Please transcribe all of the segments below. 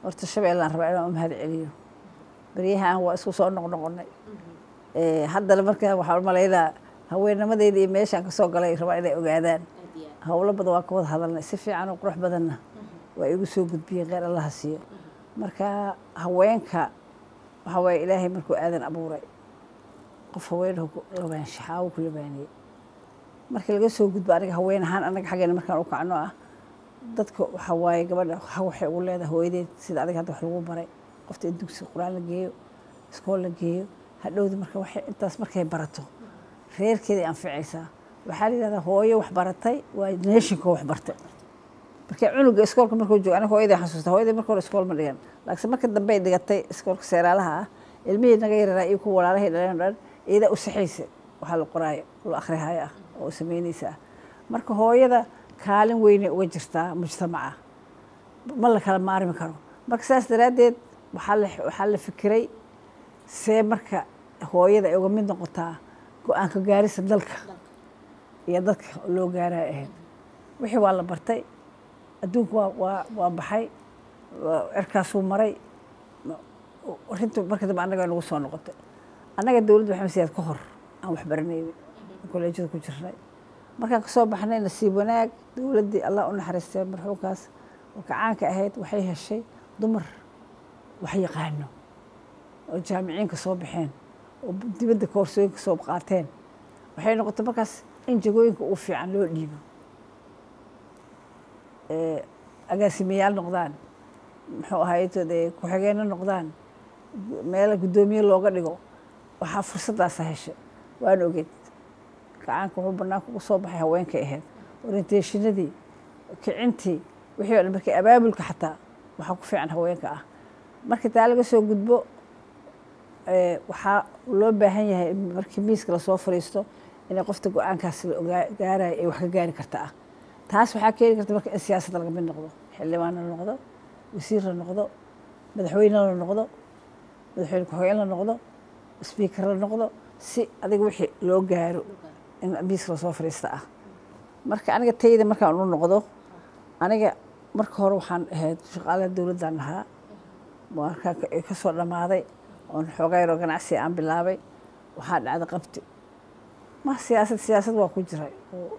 horta shabeellaan rabaa inaan u mahad celiyo baryahan waa isku soo noqnoqonay haddana marka waxaan u malaynaa haweennimadeyda iyo meeshaan kasoo galay rabaa inay ogaadaan howlo badan waa ka wada hadalnay si fiican oo qurux badanna waa igu soo gudbiyeen kheyr allaha siiyo marka haweenka waxaa waaye ilaahay markuu aadan abuuray qof haweenahu labaanshaxaawo ku labaaniyey markii laga soo gudbo aniga haween ahaan anaga xaggeena markaan u kacno ah dadka waxaa waaye gabadha waxay ugu leedahay hooyadeed sida adiga hadda wax lagu baray qofta in dugsi qur-aan la geeyo iskool la geeyo hadhowda marka waxay intaas markay barato reerkeeday anficaysaa waxaa la yidhahdaa hooyo wax baratay waa neeshinka wax bartay marka cunuga iskoolka markuu joogo aniga hooyaday xasuusta hooyaday marka hore iskool ma dhigan laakiin marka dambe ay dhigatay iskoolka seeraalaha ah ilmihii naga yararaa iyo kuwa walaalahay dhaleen o dhan iyadaa u saxaysa waxaa la qoraayo la akhrihayo ah oo samaynaysa ah marka hooyada kaalin weynay uga jirtaa mujtamaca ma la kala maarmi karo marka saas daraaddeed waxaa la waxaa la fikiray see marka hooyada ay uga mid noqotaa go-aanka gaarisa dalka iyo dadka loo gaaraya ahayd wixii waa la bartay adduunku waa waa waa baxay cirkaasuu maray arrintu marka dambe annaga nagu soo noqotay annaga dowladda maxamed siyaad ka hor aan wax baranaynin kolleejyada ku jirnay markaan kasoo baxnay nasiib wanaag dowladdii allah u naxariistay marxuumkaas oo kacaanka ahayd waxay heshay dumar wax yaqaano oo jaamiciinka soo baxeen oo dibadda koorsooyinka soo qaateen waxay noqotay markaas in jagooyinka ugu fiican loo dhiibo agaasimayaal noqdaan muxuu ahaaytoode ku-xigeenno noqdaan meela guddoomiye looga dhigo waxaa fursaddaasa heshay waan ogeed gacaanka wuxuu banaanka ugu soo baxay haweenkay ahayd orienteeshinadii kicintii wixii o dhan markii abaabulka xataa waxaa ku fiican haweenka ah markii taa laga soo gudbo waxaa loo baahan yahay markii miiska lasoo fariisto inay qofta go-aankaas la gaarayo ay wax ka gaari karta ah taas waxaa keeni karta marka in siyaasadda laga mid noqdo xildhibaan la noqdo wasiir la noqdo madaxweyne la noqdo madaxweyne ku-xigeen la noqdo sbiikar la noqdo si adiga wixii loo gaaro in miiska lasoo fariista ah marka aniga tayda markaan u noqdo aniga marka hore waxaan ahayd shaqaalaha dowladdan ahaa markaa ka soo dhammaaday oon xoogaa yaroo ganacsi aan bilaabay waxaa dhacday qabti ma siyaasad siyaasad waa ku jiray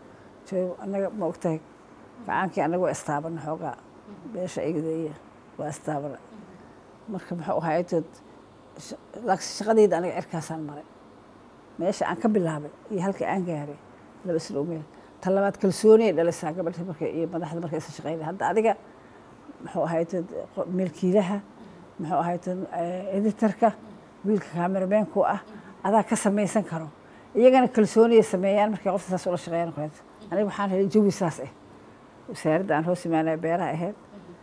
anaga ma ogtahay gacaankii anaga waa istaabana xoogaa beesha igdeeya waa istaabana marka muxuu ahaaytood laakiin shaqadayda aniga cirkaasaan maray meesha aan ka bilaabay iyo halka aan gaaray laba isla omeel ta labaad kalsooni ay dhalisaa gabadha marka iyo madaxda marka isa shaqeynaya hadda adiga muxuu ahaaytood milkiilaha muxuu ahaaytood editarka wiilka kaamerabeenku ah adaa ka samaysan karo iyagana kalsooniyay sameeyaan markay qofta saas ula shaqeeyaan kaleeto aniga waxaan helay jawi saas ah wasaaradda aan hoos imaanaya beeraha ahayd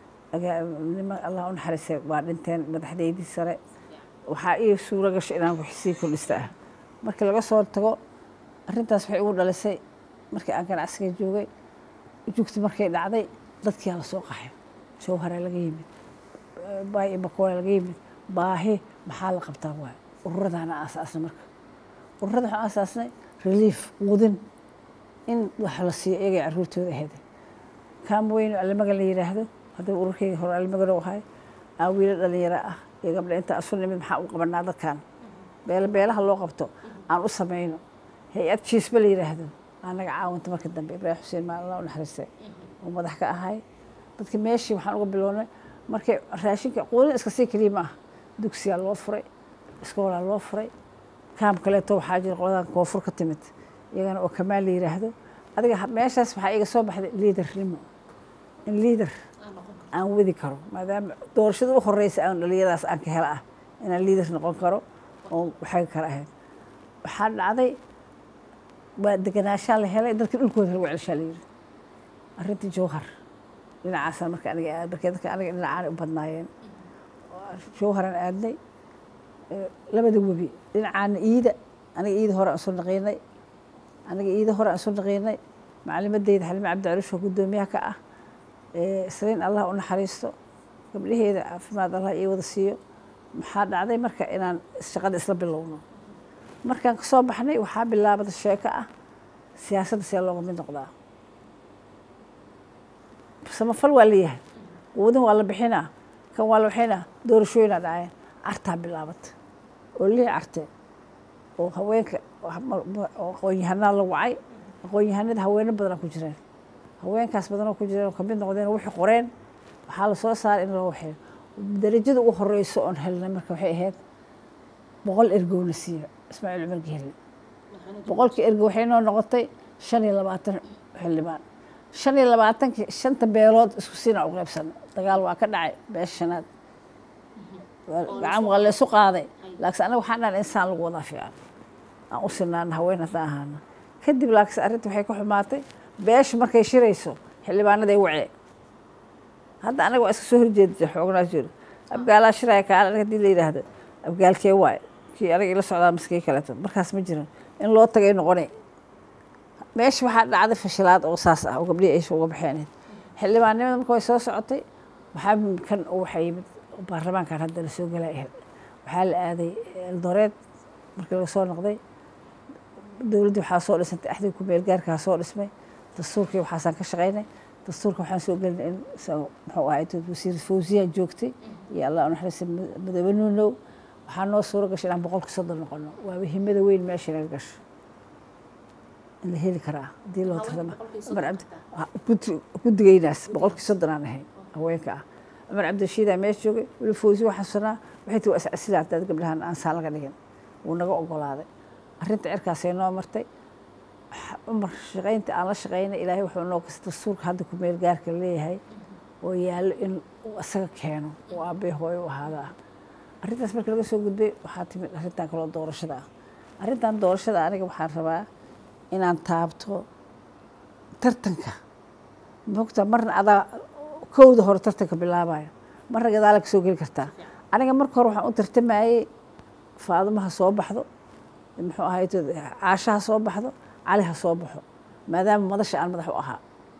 nima allah u naxariistay waa dhinteen madaxdeydii sare waxaa ii suuro gashay inaan waxsii kordhista ah markii laga soo tago arrintaas waxay igu dhalisay markii aan ganacsiga joogay jugti markay dhacday dadkiyaa la soo qaxay jawharaa laga yimid baay iyo bakoolaa laga yimid baahi maxaa la qabtaa waay ururadaana aasaasnay marka ururada waxaan aasaasnay relief quudin in wax la siiyo iyagay carruurtooda ahayd kaam weyn alimaga la yidhaahdo haddii ururkeyga hore alimagano ahay aan wiilo dhalinyaro ah iyo gabdha inta asu nimid maxaa u qabanaa dadkan beel beelaha loo qabto aan u samayno hay-ad jiisba la yidhaahdo anaga caawinta marka dambe ibraahim xuseen maa allah u naxariistay oo madax ka ahay dadka meeshii waxaan uga bilownay markay raashinka quudin iska sii keliya ma ah dugsiyaa loo furay iskoolaa loo furay kaam kaleeto waxaa jira qoladan koonfur ka timid iyagana oo kamaal la yidhaahdo adiga meeshaas waxaa iga soo baxday liidarnimo in liidar aan wadi karo maadaama doorashada u horeysa aan dhalinyadaas aan ka hela ah inaan liidar noqon karo oo waxaga kale ahayd waxaa dhacday waa deganaashaa la helay dadka dhulkooda lagu celshaa la yidhi arrintii jawhar dhinacaasaan marka aniga aad markee dadka aniga dhinacaan u badnaayeen jawharan aadnay labada webi dhinacaana iida aniga iida hore aan soo naqiinay aniga iida hore aan soo naqiinay macalimadeyda xalime cabdicalish oo guddoomiyaha ka ah isliin allah u naxariisto gabdhaheeda caafimaad allah ii wada siiyo maxaa dhacday marka inaan shaqada isla bilowno markaan ka soo baxnay waxaa bilaabada sheeko ah siyaasadda see looga mid noqdaa samafal waa leeyahay quudin waa la bixinaa kan waa waxayna doorashooyina dhaceen cartaa bilaabata oo lii carte oo haweenka oo aqoon-yahanaa la wacay aqoon-yahanada haweeno badanaa ku jireen haweenkaas badanoo ku jireen oo kamid noqdeen waxay qoreen waxaa la soo saaray in loo waxeeyo darajada ugu horeyso oon helnay marka waxay ahayd boqol ergowna siiyo ismaaciil cumar gehelin boqolkii ergo waxay noo noqotay shan iyo labaatan xildhibaan shan iyo labaatankii shanta beelood isku siinaa u qaybsanay dagaal waa ka dhacay beesha shanaad gacan waa laysu qaaday laakiin anaga waxaan dhahan insaan lagu wadaa fiican aan u sinaana haween haddaan ahaana kadib laakiin arrinta waxay ka xumaatay beesha markay shirayso xildhibaanaday wacee hadda anaga waa iska soo horjeedisa xoognaa jiro abgaalaa shiraya kaale anaga hadii la yidhaahdo abgaalkee waay kii anaga ila socdaa maskii kaleeto markaas ma jiran in loo tagay noqonay meesha waxaa dhacday fashilaad oo saas ah oo gabdhihii aysha uga baxeeneed xildhibaannimada marka way soo socotay waxaa kan waxaa yimid baarlamaankan hadda lasoo galay waxaa la aaday eldoreed markii laga soo noqday dowladdii waxaa soo dhisantay axdii ku meel gaarkaa soo dhismay dastuurkii waxaasaan ka shaqaynay dastuurka waxaan soo gelinay in muxuu ahay wasiir fawziya joogtay iyo allah unaxariista madoobe nuunow waxaa noo suuro gashay inaan boqolka soddon noqono waaba himada weyn meesha inaga gasho in la heli karaa haddii loo tartama cumar cabdi guddigaynaas boqolkii soddon aan ahayn haweenka ah cumar cabdirashiidaa meesha joogay weli fawzi waxaa xasusanaa waxay tii waa iscasila hadaad gabdhahan aan saan laga dhigin wuu naga ogolaaday arrinta cirkaasay noo martay cumar shaqaynta aan la shaqaynay ilaahay wuxuu noo kasta dastuurka hadda ku meel gaarka leeyahay oo yaallo in uu isaga keeno oo aabbee hooyo u ahaada ah arrintaas marka laga soo gudbay waxaa timid arrintan kaloo doorashada ah arrintan doorashada aniga waxaan rabaa inaan taabto tartanka mogta marna adaa kowda hore tartanka bilaabayo marna gadaala ka soo geli kartaa aniga marka hore waxaan u tartamayey faadumaha soo baxdo muxuu ahay caashaha soo baxdo cali ha soo baxo maadaama madasha aan madax u ahaa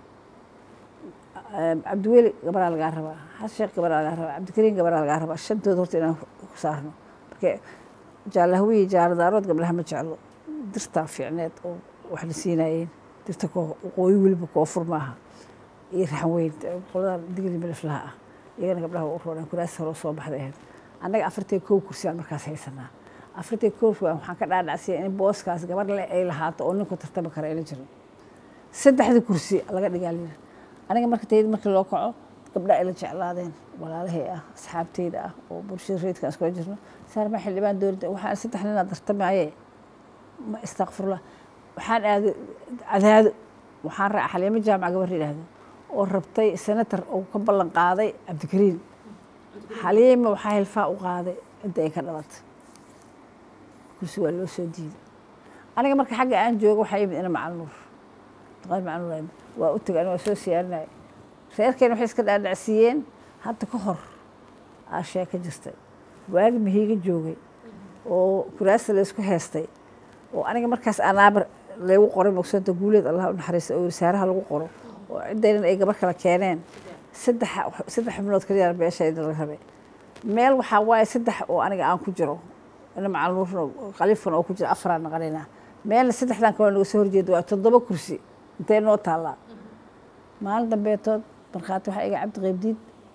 cabdiweli gabaraa lagaa rabaa xasan sheekh gabaraa lagaa rabaa cabdikariim gabaraa lagaa rabaa shantooda horta inaan ku saarno marka jaalahwiyi jaaladaarood gabdhaha ma jeclo dirtaa fiicneed oo wax la siinayeen dirta waqooyi weliba koofur maaha iyo raxan weyn qoladan digli miliflaha ah iyagana gabdhaha u roonaan kuraas hore soo baxday ahayd annaga afartay kow kursi aan markaas haysanaa afartay kow waxaan ka dhaadhacsiya in booskaas gabar le ay lahaato oo ninku tartami kara ayla jirin saddexdii kursi laga dhigaa layiri aniga marka tayada markii loo kaco gabdha ayla jeclaadeen walaalahay ah asxaabteyda ah oo bulshada reedka aan iskula jirno saarma xildhibaan dowladda waxaan saddex ninaa tartamaye ma istakfirullah waxaan aaday cadaado waxaan raaca xaliimo jaamac gabar yidhaahdo oo rabtay senator oo ka ballan qaaday cabdikariim xaliima waxaa hilfaa u qaaday cidda ay ka dhalatay kursi waa loo soo diiday aniga marka xagga aan joogo waxaa yimid ina macaluur duqayn macaluur waa u tegay aniga waa soo siyaarinaya reerkeena waxay iska dhaadhacsiiyeen hadda ka hor aa sheeka jirtay waagi mahiiga joogay oo kuraasta laysku heestay oo aniga markaas anaabar lagu qoray mogsanta guuleed allah u naxariista oo wasaaraha lagu qoro oo ciddaynan ay gabar kala keeneen saddex saddex xubnood kaliya beeshayda laga rabay meel waxaa waaye saddex oo aniga aan ku jiro ina macaluurna khaliifkan oo ku jira afaraan naqanayna meelna saddexdan kaloo naga soo horjeeda waa toddoba kursi intee noo taallaa maalin dambeetood markhaati waxaa iga cabdi qaybdiid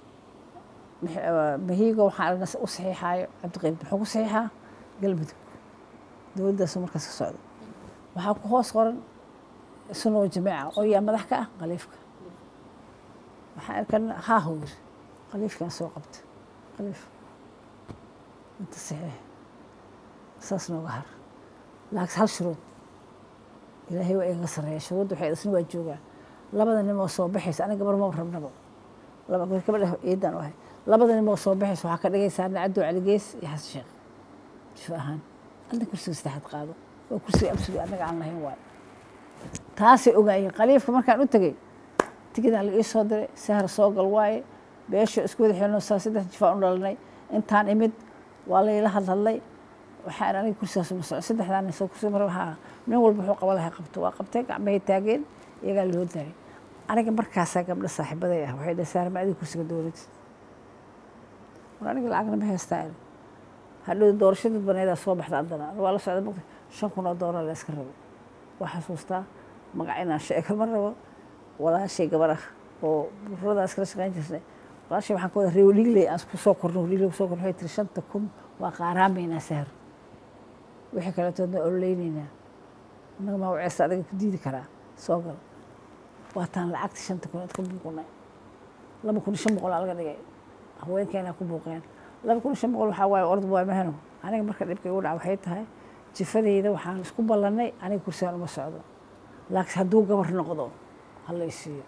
mahiigo waxaan u saxiixaayo cabdi qaybdiid muxuu ku saxiixaa galmudug dowladdaasu markaas ka socda waxaa ku hoos qoran sunoo jamiica oo yaa madax ka ah khaliifka waxaan arkana haahu yiri khaliifkan soo qabta khaliif inta saxiix saas nooga har laakiin hal shuruud ilaahay waa igaga sarreeya shuruudda waxay isna waa joogaan labada nimoo soo baxaysa aniga gabar ma rabnaba laba gabadha ciidan u ahay labada nimoo soo baxaysa waxaa ka dhigaysaa nacaddo caligees iyo xasan sheekh jifa ahaan adna kursiga saddexaad qaado waa kursiga absuga annaga aan lahayn waayo taasay ogaayeen khaliifka markaan u tegey tigidaa la ii soo diray sahar soo gal waaye beesha isku wada xilno saa saddex jifaan u dhalanay intaan imid waa layla hadhadlay waxaan aniga kursigaas uma soco saddexdaan soo kursi mar waxaa nin walba wuxuu qaba lahay qabto waa qabtay gacmahay taageen iyagaa loo daayay aniga markaasaa gabdho saaxiibaday ah waxay dhahay saarma adiga kursiga dowladda war aniga lacagna ma haystaa hadhow doorasho dad baneedaa soo baxda haddana waa la socda maqti shan kun oo doolar la iska rabo waa xasuustaa magac inaan sheego ma rabo walaashay gabar ah oo bururadaas kala shaqayn jirnay walaashay waxaan ka wada reewo dhigley aan ku soo korno dhigley kusoo korno waxay tiri shanta kun waa qaaraamaynaa sahar wixii kaletoodna ololeynaynaa annaga maa waceesta adiga ku diidi karaa soo gal waataan lacagta shanta kun ka buuqnay laba kun iyo shan boqol aa laga dhigay haweenkeenaa ku buuqeen laba kun iyo shan boqol waxaa waaye orod waa mahano aniga marka dhibka igu dhaca waxay tahay jifadeyda waxaan isku ballannay aniga kursigaan uma socdo laakiin hadduu gabar noqdo hala isiiyo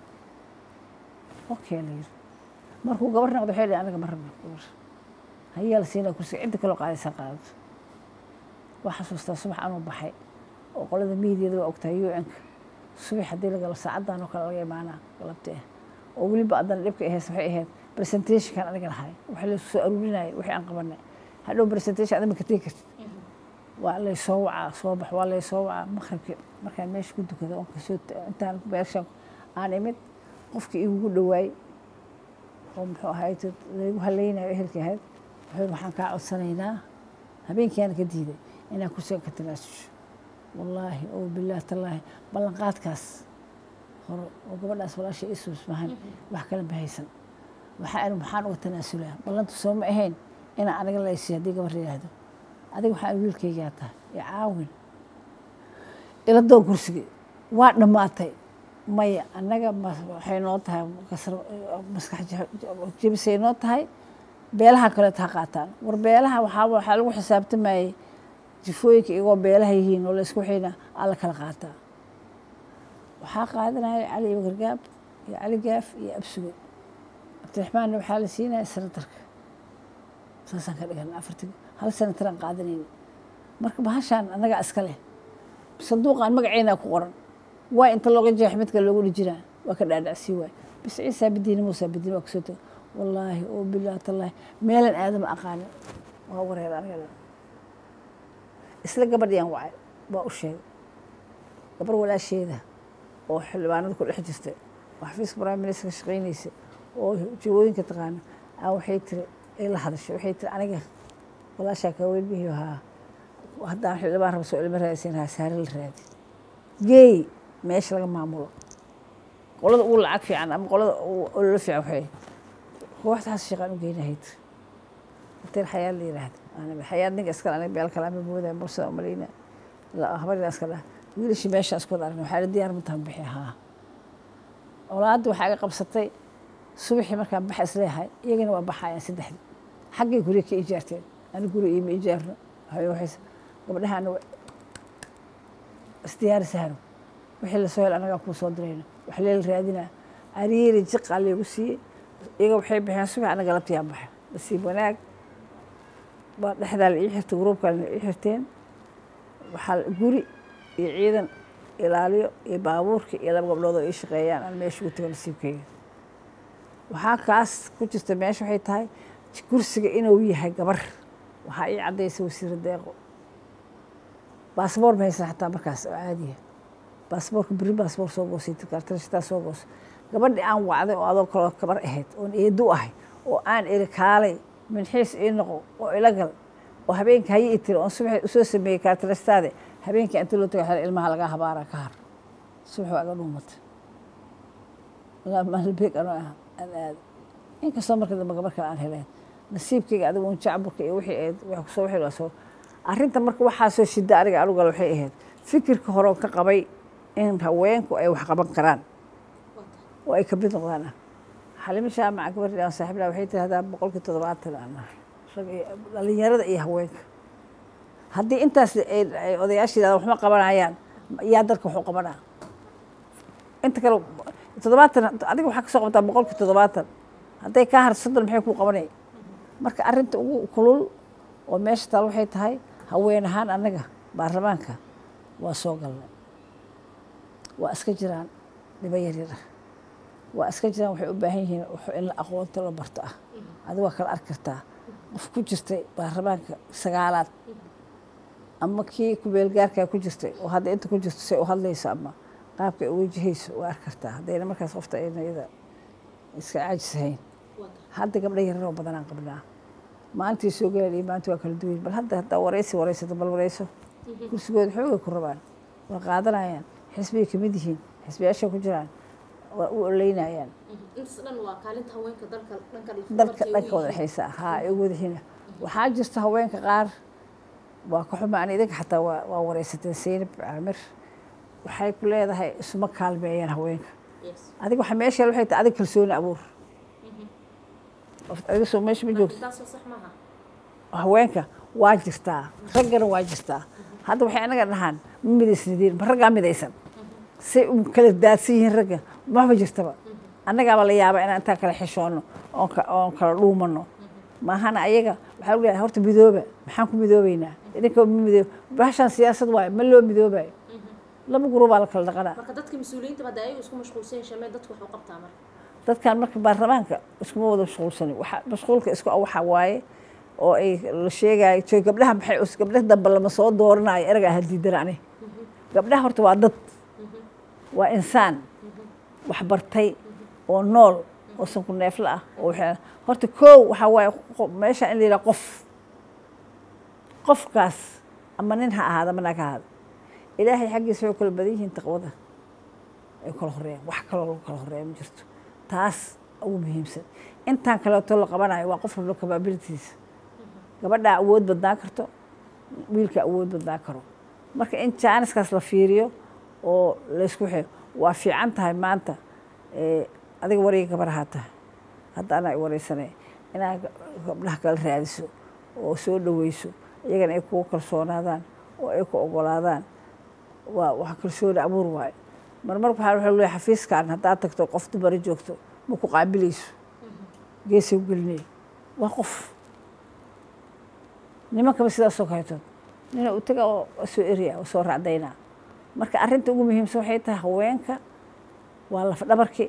okay la yiri markuu gabar noqdo waxay dhihi aniga ma rabno gabar hayaa la siinaa kursiga cidda kaloo qaadaysa qaadato waa xasuustaa subax anuu baxay oo qolada miidiyada waa ogtahay u n-ka subax haddii la galo saacaddan oo kale laga imaanaa galabti ah oo weliba haddana dhibka ahays waxay ahayd presentationkan aniga lahay waxa la soo aruurinayay wixii aan qabanay hadhow presentation adama ka tegi kartid waa lay soo wacaa soo bax waa lay soo wacaa maqribki markaan meesha ku dukado oon kasoo intaan meesha aan imid qofkii igugu dhawaay oo muxuu ahayd laygu haleynayo ehelkii ahayd wuxuu waxaan kaa codsanaynaa habeenkiiaan ka diiday inaan kursigan ka tanaasusho wallaahi oo bilaah tallaahi ballanqaadkaas hore oo gabadhaas walaasha isuus mahan wax kale ma haysan waxaa maxaan uga tanaasulaa ballantu soo ma ahayn inaan aniga laysiiyo haddii gabar yidhaahdo adiga waxaan wiilkaygaa tahay ee caawin ila doon kursigii waa dhammaatay maya annaga waxay noo tahay maskax jebisay noo tahay beelaha kaleeta ha qaataan war beelaha waxaa waxaa lagu xisaabtamayey jifooyinka iyagoo beelaha yihiin oo laysku xina alla kala qaataa waxaa qaadanaya cali iyo gargaab iyo cali gaaf iyo absugo cabdiraxmaanna waxaa la siinaya senatarka saasaan ka dhigan afarti hal senataraan qaadanayna marka bahashaan annagaa iska leh sanduuqaan magaceynaa ku qoran waa inta looga jeex midka loogu dhijinaa waa ka dhaadhacsii waay bis ciisaa bidiina muusaa bidiin waa kusoo tago wallaahi oo bilaah tallaahi meelan aadama aqaanin waa wareer aniga isla gabadhiyan wacay waa u sheegay gabar walaasheeda oo xildhibaanada ku dhex jirta oo xafiiska prime minister ka shaqaynaysa oo jawooyinka taqaana aa waxay tiri ay la hadashay waxay tiri aniga walaashaa kaa weynbihiyo haa haddaan xildhibaan raba soo ilmo raadsan haa saare la raadi geey meesha laga maamulo qolada ugu lacag fiican ama qolada ololo fiican waxay kooxdaas shaqaan u geynahayd hotel xayaad la yiraahdo xayaad ninka iskale aniga beel kale ama moodaa mursada umaleyna habarina iska dhah wiilashii meeshaan isku wada aragna waxaa la diyaar mataan bixi haa olaadda waxaa iga qabsatay subaxii markaan baxa isleeyahay iyagana waa baxayaan saddexdii xaggay guriga ka ijaarteen ani guri iima ijaarno waxaysa gabdhahaana isdiyaari sahro wixii lasoo hel anagaa kuu soo dirayno wax leel raadinaa ariiri jiqaa laygu siiyey iyaga waxay baxeen subax anaga labtiyaan baxa nasiib wanaag waa dhexdaa la ii xirtay gruubkaa la ii xirteen waxaa guri iyo ciidan ilaaliyo iyo baabuurka iyo laba gabdhood oo ii shaqeeyaan aan meesha ugu tago nasiibkeyga waxaa kaas ku jirta meesha waxay tahay kursiga inuu yahay gabar waxaa ii caddaysay wasiira deeqo baasboor ma haysan xataa markaas oo caadiya baasboorka beri baasboor soo goosay kartarashataa soo goosa gabadhii aan wacday oo adoo kaloo gabar ahayd oon eedu ahay oo aan eri kaalay minxiis ii noqo oo ila gal oo habeenka hayi i tiri oon subax usoo sameeyey kaartarashtaade habeenkii inta loo tago xel ilmaha lagaa habaaraa ka har subax waa iga dhuumatay maalbeeg anoo ah aan aado inkastoo marka dambe gabar kale aan heleen nasiibkayga adigu un jacburka iyo wixii ahayd wax kusoo wixii waa soo arrinta marka waxaa soo shida aniga anugal waxay ahayd fikirka hore ka qabay in haweenku ay wax qaban karaan oo ay kamid noqdaan ah xalimo jaamaca gabadhi aan saaxiibna waxay tirahdaa boqolkii toddobaatan aan dhalinyarada iyo haweenka haddii intaas ay odayaasha yidhahda waxma qabanayaan yaa dadka waxu qabanaa inta kale toddobaatan adiga waxaa kasoo qabtaa boqolkii toddobaatan hadday kaa harto soddon maxay kuu qabanay marka arrinta ugu kulul oo meesha taal waxay tahay haween ahaan annaga baarlamaanka waa soo galnay waa iska jiraan dhibo yaryar ah waa iska jiraan waxay u baahan yihiin in la aqoonta la barto ah adiga waa kala arki kartaa qof ku jirtay baarlamaanka sagaalaad ama kii kubeelgaarkaa ku jirtay oo hadda inta ku jirto say u hadlayso ama qaabka ay wejihayso waa arki kartaa haddayna markaas qofta ayna iyada iska caajisahayn hadda gabdha yararoo badanaan qabnaa maalintii soo galeen iyo maanta waa kala duwan bal hadda haddaa waraysi waraysato bal warayso kursigooda xoogay ku rabaan waa qaadanayaan xisbiyay kamid yihiin xisbiyaashay ku jiraan waa u oleynayaan intaas dhan waa kaalinta haweenka dalka dhanka dalka dhanka wada dhexaysa haa ay ugu wadaxiina waxaa jirta haweenka qaar waa ka xumaan idinka xataa waa waa wareysateen seynab caamir waxay ku leedahay isuma kaalmeeyaan haweenka yes adiga waxa meesha waxay tahay adiga kalsooni abuur adiga soo meesha ma joogto taasoo sax maaha haweenka waa jirtaa raggana waa jirtaa hadda waxay anaga dhahaan ma midaysnideen ma raggaa midaysan say u kala daadsan yihiin ragga maba jirtaba annagaaba la yaaba inaan intaan kala xishoonno oon ka- oon kala dhuumanno maahana ayaga waxaa lagu leeyahay horta midooba maxaan ku midoobeynaa idinka ma midoob bahashaan siyaasad waayo ma loo midoobayo laba gurubaa la kala dhaqanaa marka dadka mas-uuliyiinta hadda ayagu isku mashquulsan shamee dadku wax u qabtaa marka dadkan marka baarlamaanka iskuma wada mashquulsanin waxa mashquulka isku waxa waaye oo ay la sheegayo joy gabdhaha maxay us gabdhaha dambe lama soo dooranayo eraga aha diidan ani gabdhaha horta waa dad waa insaan wax bartay oo nool oo sanku neefla ah oo waxay horta koow waxaa waaye qo- meesha in la yidhaha qof qofkaas ama nin ha ahaada ama naag ha ahaada ilaahay xaggiisa way kala badan yihiin taqwada ay kala horeeyaan wax kaloo lagu kala horeeya ma jirto taas ugu muhiimsan intaan kaleeto la qabanayo waa qof walba capabilitiisa gabadhaa awood badnaan karto wiilka awood badnaan karo marka in jaaniskaas la fiiriyo oo laysku xiro waa fiican tahay maanta eh, adiga wariga gabarahaa tahay hadda anaa i wareysanay inaad gabdhaha kala raadiso oo soo dhaweyso iyagana ay kugu kalsoonaadaan oo ay ku ogolaadaan waa wax kalsooni abuur waayo marmar waxaa waxa leeyahay xafiiskan haddaad tagto qof dumara joogto ma ku qaabilayso geesay u gelinaya waa qof nimankaba sidaasoo kaleetood nina u taga oo soo eriya oo soo raacdaynaa marka arrinta ugu muhiimsan waxay tahay haweenka waa lafdhabarki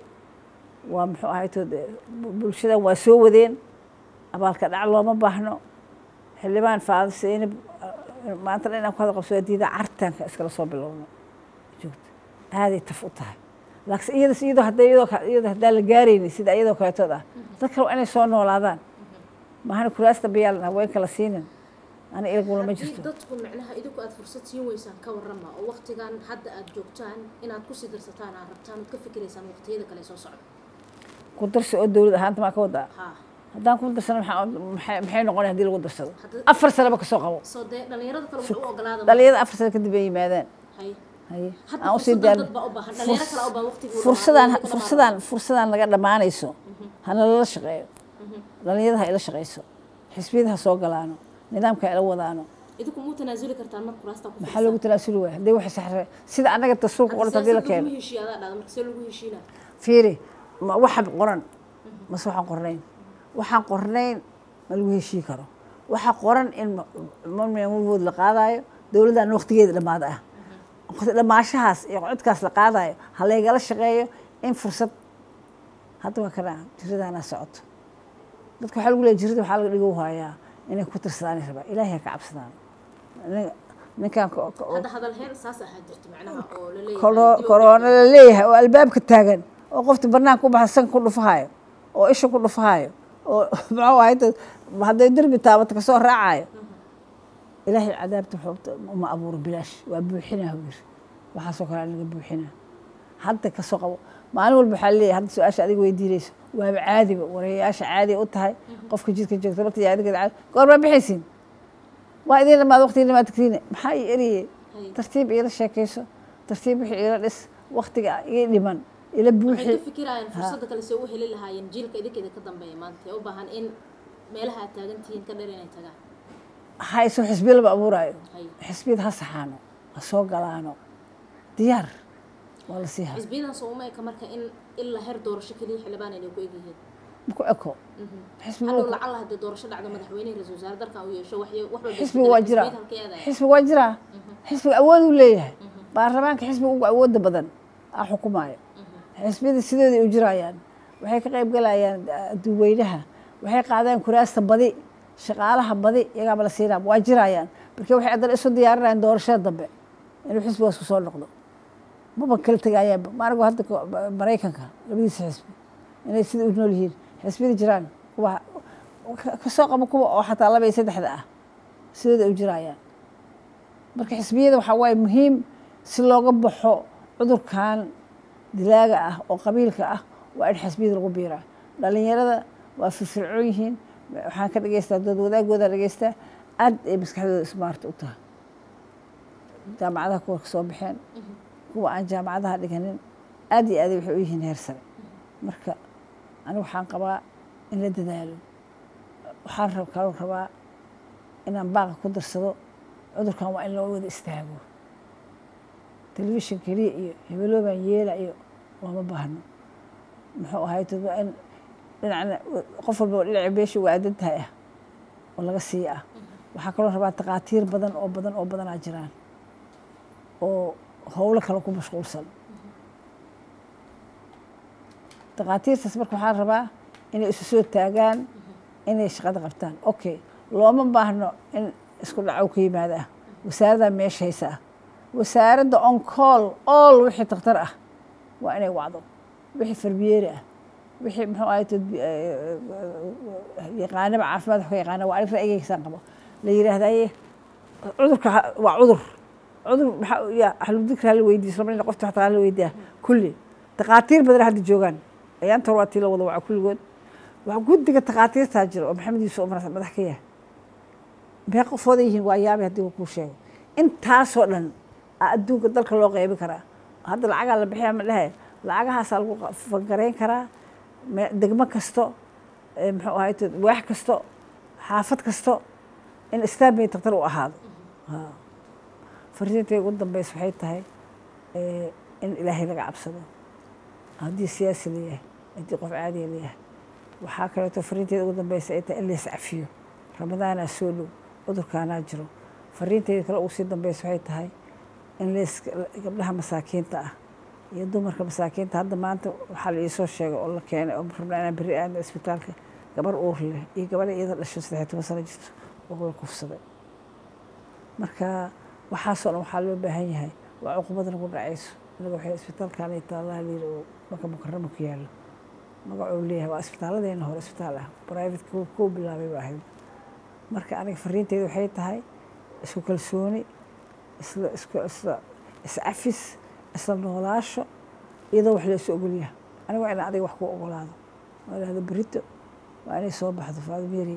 waa muxuu ahaytood bulshadan waa soo wadeen abaalka dhac looma baahno xildhibaan faado seynab maanta dhan inaan ku hada qabso waa diida cartanka iskala soo bilowno joogta aaday taf u tahay laakiin iyada iyadoo hadda iyadoo ka- iyadoo haddaan la gaaraynin sida iyadoo kaleetood ah dad kale waa inay soo noolaadaan maahana kuraasta bayaalan haweenka la siinin ana ilagula ma haddii jirto dadku micnaha idinku aad fursad siin weysaan ka warrama oo waqtigan hadda aad joogtaan inaad kusii darsataan aad rabtaan ood ka fikiraysaan waqtiyada kale soo socda ku darsi oo dowlad ahaanta maa ka wadaa ha haddaan ku darsano maxaa maxay maxay noqonaya haddii lagu darsado Hadda- afar sanaba kasoo qabo soo dee dhalinyarada kale wuxuu u ogolaada dhalinyada afar sano kadib ay yimaadaan haye haye hadda aan usii fursadan daan dad baa u baahan dhalinyaro kale u baahan waqtigii fursadaan fursadaan fursadaan laga dhammaanayso hana lala shaqeeyo dhalinyarada ha ila shaqeyso xisbiyada ha soo galaano nidaamka ha ila wadaano idinku muu tanaasuli kartaan marka kuraasta ku maxaa loogu talaasuli waaya haddii wax saxre sida annaga dastuurka qoranta haddii la keeno lagu heshiiya adaa dhada marka see lagu heshiinaa fiiri ma waxa qoran mase waxaan qornayn waxaan qornayn ma lagu heshii karo waxa qoran in mamwood la qaadayo dowladdan waqtigeeda dhammaada ah waqti dhammaashahaas iyo codkaas la qaadayo ha laygala shaqeeyo in fursad hadda waa kana jiradaana socoto dadka waxaa lagu leeya jirada waxaa laga dhigo hayaa inay ku tirsadaan rabaa ilaahay ha ka cabsadaan Nin- ninkan ko- ko- hadda hadal heen saas ahaa jirto macnaha oo la leeyahay koro- dib u korona la leeyahay oo albaabka taagan oo qofta banaanka u baxa sanka ku dhufahayo oo isha ku dhufahayo oo muxuu ahay dad hadday derbi taabato kasoo raacayo ilaahay cadaabta xoogta uma abuuro bilaash waa buuxinaa huu yiri waxaasoo kale laga buuxinaa hadda kasoo qabo maalin walba waxaa leeyahay hadda su-aasha adiga weydiinayso waaba caadiba warayaasha caadi u tahay qofka jidka joogta marta yaa adiga caadi goormaa bixaysiin waa idin dhamaad waqtigii dhamaad tagtiine maxaa ii eriyey Hay. tartiib iila sheekayso tartiib wixii iila dhis waqtiga ii dhiman ila waxay buuxi ka fikirayaan fursadda kale see u heli lahaayeen jiilka idinka idinka dambeeya maanta ee u baahan in meelaha aad taagan tihiin ka dheer inay tagaan hayso xisbiya lama abuuraayo hay xisbiyada ha saxaano ha soo galaano diyaar waa la sii ha xisbiyadan soo uma eka marka in ilaa heer doorasho keliya xildhibaan inay ku egyihiin maku eko xisbiga hadhow lacala haddii doorasho dhacdo madaxweynehi ra-isul wasaare dalkan uu yeesho wax wax walba xisbiga waa jiraa halka aadaya xisbiga waa jiraa xisbiga awood uu leeyahay baarlamaanka xisbiga ugu awooda badan aa xukumaayo xisbiyada sidooday u jirayaan waxay ka qayb galayaan duweynaha waxay qaadaan kuraasta badi shaqaalaha badi iyagaaba la siinaa waa jirayaan marka waxay haddana isu diyaarinayaan doorashada dambe inuu xisbigaas ku soo noqdo maba kala tegayaanba maanigu hadda ko- maraykanka labadiisa xisbi inay sida u nool yihiin xisbiyada jiraan kuwa ka- kasoo qabo kuwa oo xataa laba iyo saddexda ah sidooda u jirayaan marka xisbiyada waxaa waaye muhiim si looga baxo cudurkan dilaaga ah oo qabiilka ah waa in xisbiyada lagu biiraa dhalinyarada waa firfircoon yihiin waxaan ka dhegeystaa dood wadaagooda dhegeystaa aad ay maskaxdooda ismaarta u tahay jaamacadaha kuwa kasoo baxeen kuwa aan jaamacadaha dhiganin aad iyo aad waxay u yihiin heer sare marka anigu waxaan qabaa in la dadaalo waxaan kaloo rabaa inaan baaqa ku darsado cudurkan waa in loo wada istaago telefishin keliya iyo hebeloobaan yeela iyo looma baahno muxuu ahayd waa in dhinacna qof walba dhinaca beesha waadan tahay ah oo laga sii ah waxaa kaloo rabaa takhaatiir badan oo badan oo badanaa jiraan oo howlo kale ku mashquulsan takhaatiirtaas marka waxaan rabaa inay isu soo taagaan inay shaqada qabtaan okay looma baahno in isku dhacow ka yimaada ah wasaaraddaa meesha haysa ah wasaaradda on call all wixii takhtar ah waa inay wacdo wixii farbiyeeri ah wixii muxuu ahay yaqaanaba caafimaad wax ka yaqaana waa anig ra'yigaysaan qabo la yidhaahdaye cudurka waa cudur cudur maxaa ya ahludikra hala weydiiyo islamana qofta xataa hala weydiiya kulli takhaatiir badan hadda joogaan ayaanta hor waa tii la wada waca kulligood waa guddiga takhaatiirtaa jira oo maxamed yuusuf umar madax ka yahay mee qofooda yihiin waa yaabay haddii uu kuu sheego intaasoo dhan adduunka dalka loo qeybi karaa hadda lacagaa la bixiya ma dhehe lacagahaasaa lagu fangarayn karaa degmo kasto muxuu ahay waax kasto xaafad kasto in istaambay daktar u ahaado fariintay ugu dambeysa waxay tahay in ilaahay laga cabsado haddii siyaasi layahay haddii qof caadiya layahay waxaa kaleeto fariinteeda ugu dambeysa ay tahay in lays cafiyo ramadaanaa soo dhow cudurkaanaa jiro fariinteeda kale ugu sii dambeysa waxay tahay in lays gabdhaha masaakiinta ah iyo dumarka masaakiinta hadda maanta waxaa la iisoo sheegay oo la keenay oo rabnaa inaan berri aadna isbitaalka gabar uur leh iyo gabadha iyada dhasho saddex toban sano jirto oo la kufsaday marka waxaasoo dhan waxaa loo baahan yahay waa cuqubada nagu dhacayso inaga waxay isbitaalkan ay taallaha layiri oo maka mukarama ku yaallo magacuu leeyahay waa isbitaalladeena hore isbitaal ah private kuu bilaabay ba ahayd marka aniga fariinteeda waxay tahay isku kalsooni isla isku isla iscafis isla noolaasho iyadoo wax laysu ogolyaha aniga waa ina adiga wax ku ogolaado waa idhahda berito waa inay soo baxdo faadumeri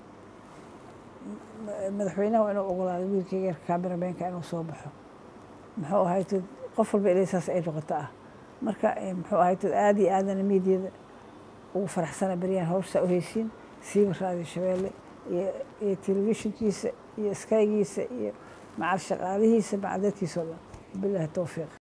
madaxweynaha waa inuu ogolaado wiilkayga yarka kaamirameynka inuu soo baxo muxuu ahayd qof walba inay saas ay noqoto ah marka muxuu ahayd aad iyo aadana miidiyada ugu faraxsana beryahan hawshaa u heysiin siiba raadiyo shabeelle iyo iyo telefishinkiisa iyo skaygiisa iyo macal shaqaalihiisa macal dadkiisa o dhan bilahi towfiiq